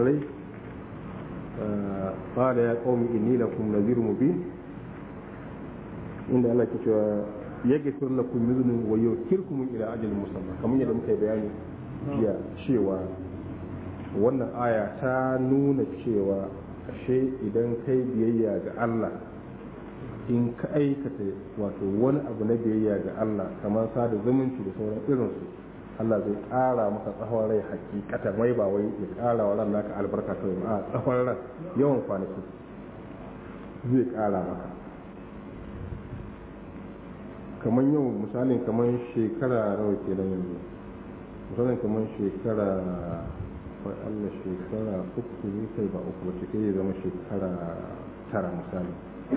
kafirai qala ya qaumi inni lakum nadhirun mubin inda Allah ke cewa yaghfir lakum min dhunubi wa yukhirkum ila ajalin musamma kamar yadda muka yi bayani jiya cewa wannan aya ta nuna cewa ashe idan kai biyayya ga Allah in ka aikata wato wani abu na biyayya ga Allah kamar sada zumunci da sauran irinsu Allah zai ƙara maka tsawon rai hakikatan wai ba wai ya ƙara wa ran naka albarka kawai ba a tsawon ran yawan kwanaki zai ƙara maka kamar yau misalin kamar shekara nawa kenan yanzu misalin kamar shekara wai Allah shekara uku ne kai ba uku wacce kai zama shekara tara misali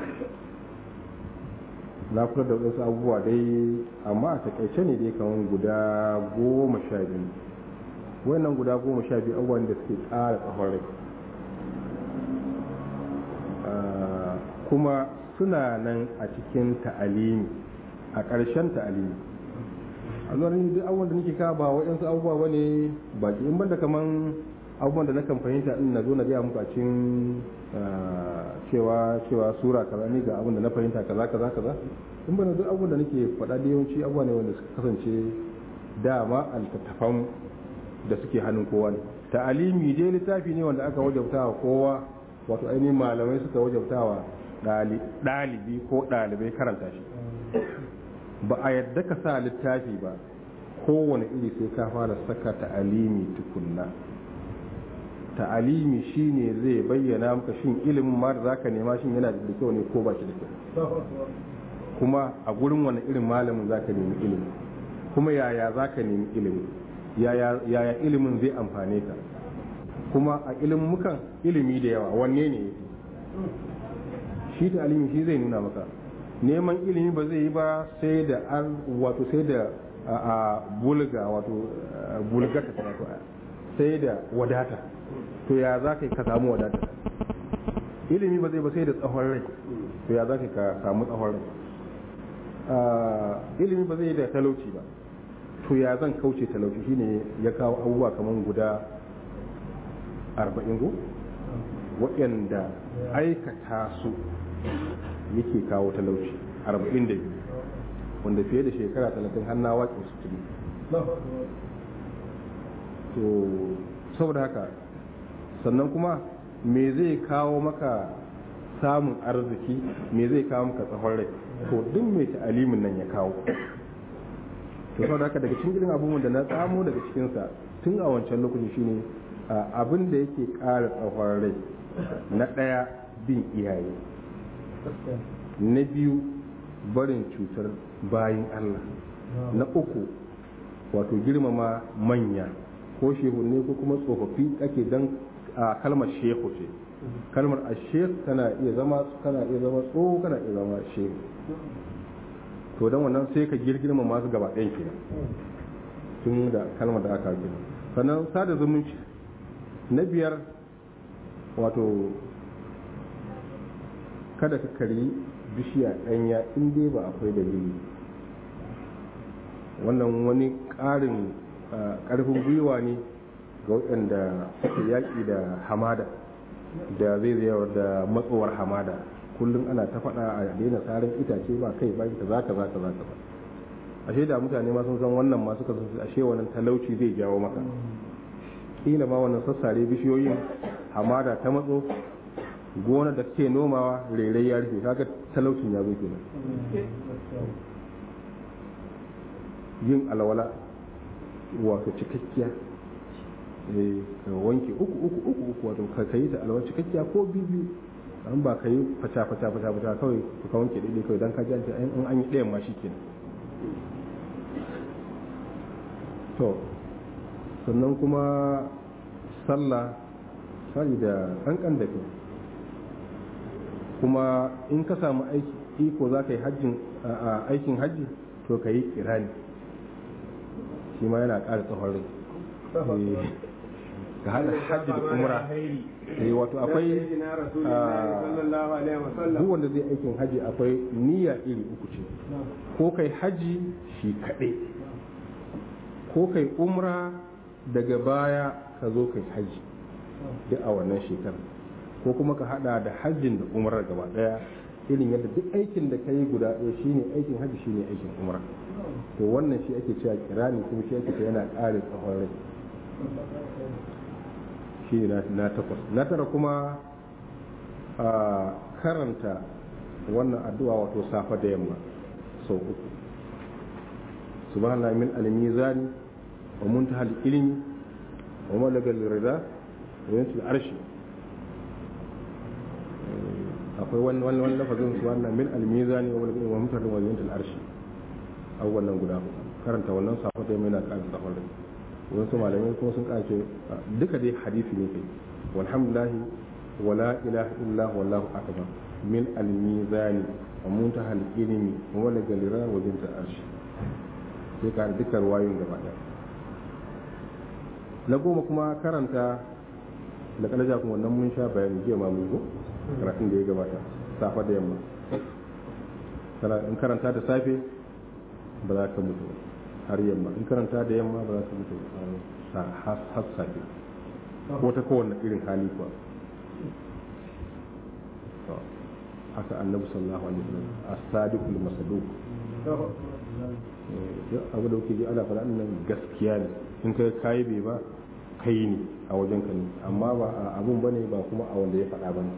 na kula da wasu abubuwa dai amma a takaice ne dai kamar guda goma sha biyu wannan guda goma sha biyu abubuwan da suke ƙara tsawon rai kuma suna nan a cikin ta'alimi a ƙarshen ta'alimi a zuwa duk abubuwan da nake kawo ba waɗansu abubuwa ba ne ba in banda kaman abubuwan da nakan fahimta in na zo na gaya muku a cikin cewa cewa sura kaza ne ga abin da na fahimta kaza kaza kaza in banda duk abubuwan da nake faɗa da yawanci abubuwa ne wanda suka kasance dama altattafan da suke hannun kowa ne ta'alimi dai littafi ne wanda aka wajabta wa kowa wato ainihin malamai suka wajabta wa ɗalibi ko ɗalibai karanta shi ba a yadda ka sa littafi ba kowane iri sai ka fara saka ta'alimi tukunna ta'alimi shine zai bayyana maka shin ilimin ma da zaka nema shin yana da kyau ne ko ba shi da kyau kuma a gurin wani irin malamin zaka nemi ilimi kuma yaya zaka nemi ilimi yaya ilimin zai amfane ka kuma a ilimin mukan ilimi da yawa wanne ne shi ta'alimi shi zai nuna maka neman ilimi ba zai yi ba sai da an wato sai da a bulga wato bulgata wato sai da wadata to ya za ka ka samu wadata ilimi ba zai ba sai da tsawon rai to ya za ka samu tsawon rai ilimi ba zai yi da talauci ba to ya zan kauce talauci shine ya kawo abubuwa kamar guda arba'in go waɗanda aikata su yake kawo talauci arba'in da biyu wanda fiye da shekara talatin hannu waƙe su tuni to saboda haka sannan kuma me zai kawo maka samun arziki me zai kawo maka tsawon rai to duk mai ta'alimin nan ya kawo to saboda haka daga cikin irin abubuwan da na tsamo daga cikinsa tun a wancan lokaci shine abin da yake ƙara tsawon rai na ɗaya bin iyaye na biyu barin cutar bayin Allah na uku wato girmama manya ko shehu ne ko kuma tsofaffi ake dan a kalmar shehu ce kalmar a shehu kana iya zama kana iya zama tsoho kana iya zama shehu to dan wannan sai ka girgirma masu gaba ɗayan kenan tun da kalmar da aka gina sannan sada zumunci na biyar wato kada ka kari bishiya ɗanya in dai ba akwai dalili wannan wani ƙarin ƙarfin gwiwa ne ga waɗanda suke yaƙi da hamada da zai zai da matsowar hamada kullum ana ta faɗa a daina tsarin itace ba kai ba ita zaka zaka zaka ba ashe da mutane ma sun san wannan ma suka san ashe wannan talauci zai jawo maka kila ma wannan sassare bishiyoyin hamada ta matso gona da ke nomawa rairai ya rufe kaga talaucin ya zo kenan yin alwala wato cikakkiya ka wanke uku uku uku uku wato ka kai ta alwala cikakkiya ko biyu an ba ka yi fata fata fata fata kawai ka wanke daidai kawai dan ka ji an an yi ɗayan ma shi kenan to sannan kuma sallah sari da kankan da kai kuma in ka samu aiki iko za ka yi hajjin aikin hajji to ka yi kirani shi ma yana ƙara tsawon rai ka hada hajji da umra eh wato akwai duk wanda zai aikin hajji akwai niyya iri uku ce ko kai hajji shi kaɗai ko kai umra daga baya ka zo kai hajji duk a wannan shekarar ko kuma ka hada da hajjin da umrar gaba daya irin yadda duk aikin da ka yi guda ɗaya shine aikin hajji shine aikin umra to wannan shi ake cewa kirani kuma shi ake cewa yana ƙare tsawon rai shi ne na takwas na tara kuma a karanta wannan addu'a wato safa da yamma sau uku subhanallahi min al-mizani wa muntaha al-ilmi wa malagal rida wa yantul arshi akwai wani wani wani lafazin su wannan min al-mizani wa malagal wa muntaha wa yantul arshi abubuwan nan guda karanta wannan safa da yamma yana ƙara tsawon rai wasu malamai kuma sun kace duka dai hadisi ne kai walhamdulillahi wala ilaha illa wallahu akbar min al-mizani wa muntaha al-ilmi wa wala galira wa binta arshi sai ka duka ruwayoyin gaba daya na goma kuma karanta da kalaja kuma wannan mun sha bayani jiya ma mun zo karatun da ya gabata safa da yamma in karanta da safe ba za ka mutu ba har yamma in karanta da yamma ba za su mutu har safe ko ta kowane irin hali kuwa haka annabi sallallahu alaihi wasallam as-sadiqul masaduq abu da kuke ji ana faɗa nan gaskiya ne in kai kai bai ba kai ne a wajen ka ne amma ba a abun bane ba kuma a wanda ya faɗa bane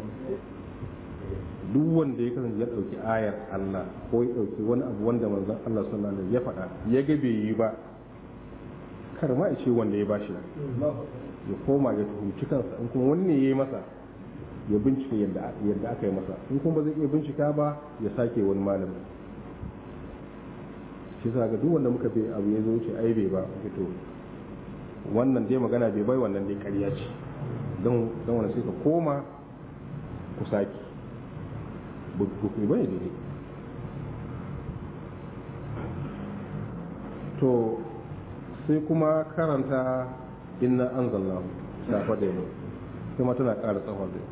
duk wanda ya kasance ya ɗauki ayar Allah ko ya ɗauki wani abu wanda manzon Allah sallallahu alaihi ya faɗa ya ga bai yi ba kar ma ya ce wanda ya bashi ya koma ya tuhumci kansa in kuma wani ne ya yi masa ya bincike yadda yadda aka yi masa in kuma ba zai iya bincika ba ya sake wani malami shi sa ga duk wanda muka bi abu ya zo ce ai bai ba to wannan dai magana bai bai wannan dai ƙarya ce don don wani sai ka koma ku sake bukumi bane daidai to sai kuma karanta inna an zallahu shafa da yau kuma tana ƙara tsawon da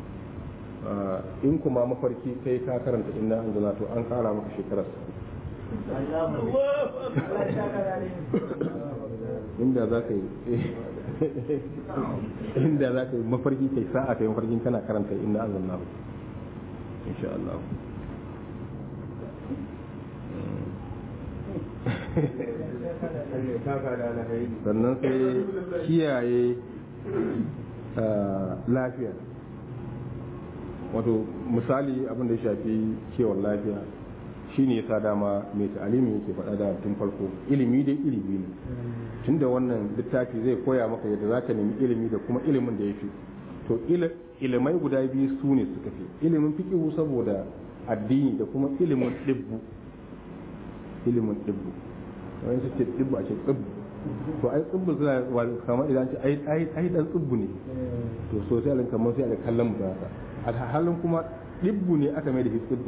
in kuma mafarki kai ka karanta inna an zallahu to an ƙara maka shekarar inda za ka yi inda za ka yi mafarki kai sa'a kai mafarkin kana karanta inna an zallahu insha Allah sannan sai kiyaye lafiya wato misali abin da ya shafi kiwon lafiya shine yasa dama mai ta'alimi yake faɗa da tun farko ilimi dai ilimi ne tunda wannan littafi zai koya maka yadda za ka nemi ilimi da kuma ilimin da ya fi to ilimai guda biyu su ne suka fi ilimin fikihu saboda addini da kuma ilimin ɗibbu ilimin ɗibbu wani su ce ɗibbu a ce ɗibbu to ai tsibbu suna kamar idan ce ai ai dan tsibbu ne to so sai alin kamar sai alin kallon mu haka alhalin kuma ɗibbu ne aka mai da shi tsibbu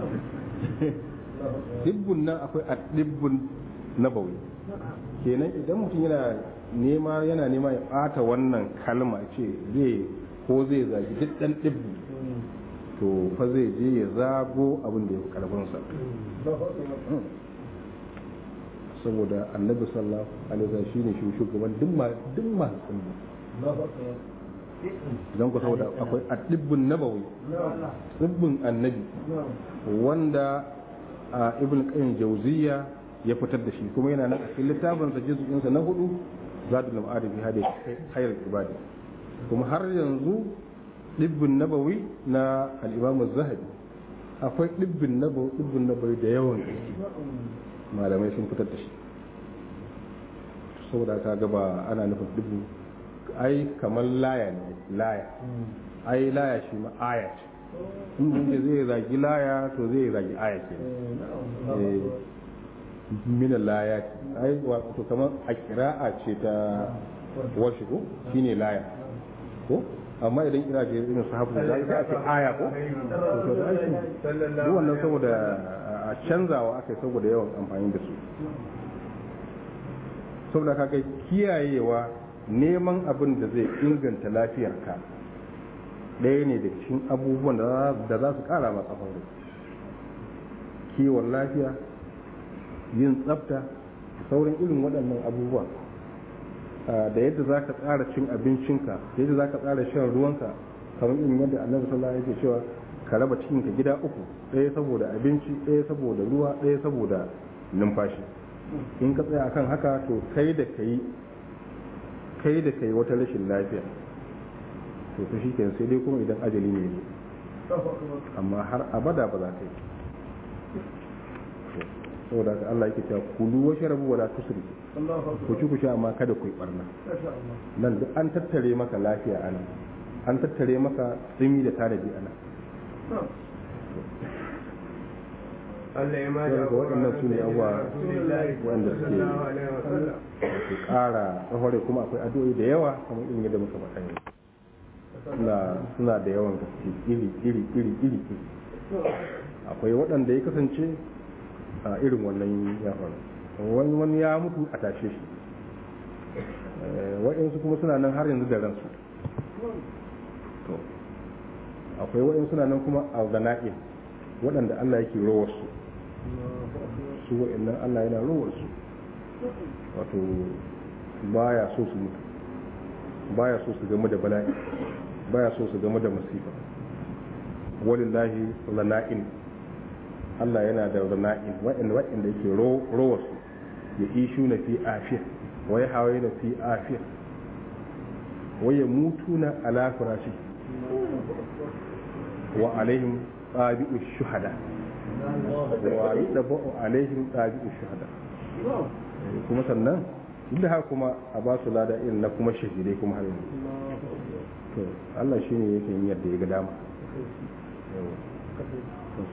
ɗibbun nan akwai a ɗibbun na bauli kenan idan mutum yana nema yana nema ya ɓata wannan kalma ce zai ko zai zagi duk ɗan ɗibbu to fa zai je ya zago abin da ya fi ƙarfinsa saboda annabi sallallahu alaihi wasallam shine shugaban duk ma duk ma don ku saboda akwai addibbun nabawi tsibbin annabi wanda a ibn qayyim jawziya ya fitar da shi kuma yana nan a cikin littafin sa juz'in sa na hudu zadul ma'ad bi hadi khair ibadi kuma har yanzu dibbin nabawi na al-imam az-zahabi akwai dibbin nabawi dibbin nabawi da yawan malamai sun fitar da shi saboda ka gaba ana nufin dubu ai kamar laya ne laya ai laya shi ma aya ce in zai zagi laya to zai zagi aya ke mina laya ai wato kamar a kira'a ce ta washi ko shine laya ko amma idan kira ce irin sahabu da za a ce aya ko to da aiki duk wannan saboda a canzawa aka yi saboda yawan amfani da su saboda kaga kiyayewa neman abin da zai inganta lafiyarka ɗaya ne da cikin abubuwan da za su ƙara masa aure kiwon lafiya yin tsafta sauran irin waɗannan abubuwa da yadda za ka tsara cin abincinka da yadda za ka tsara shan ruwanka kamar in yadda annabi sallallahu alaihi wasallam cewa ka raba cikinka gida uku ɗaya saboda abinci ɗaya saboda ruwa ɗaya saboda numfashi in ka tsaya akan haka to kai da kai kai da kai wata rashin lafiya to ta shi sai dai kuma idan ajali ne ne amma har abada ba za ka yi saboda haka Allah yake cewa kulu wa sharabu wala tusri ku ci ku sha amma kada ku yi barna nan duk an tattare maka lafiya ana an tattare maka tsimi da tanadi ana Allah ya ma da waɗannan su ne abuwa wanda suke su ƙara tsahore kuma akwai addu'o'i da yawa kamar irin yadda muka faɗa yanzu suna da yawan gaske iri iri iri iri akwai waɗanda ya kasance a irin wannan ya faru wani wani ya mutu a tashe shi waɗansu kuma suna nan har yanzu da ransu to akwai waɗansu suna nan kuma a gana'in waɗanda Allah yake rowar su su waɗannan Allah yana rowar su wato baya so su mutu baya so su game da bala'i baya so su game da masifa walillahi lana'in Allah yana da rana'in wa'anda wa'anda yake rowa su ya ishu na fi afiya wa ya hawaye na fi afiya wa ya mutu na ala firashi wa alaihim tsabi'u shuhada wa yi ɗaba'u alaihim tsabi'u shuhada kuma sannan duk da haka kuma a ba su lada irin na kuma shahidai kuma har yanzu to Allah shine yake yin yadda ya ga dama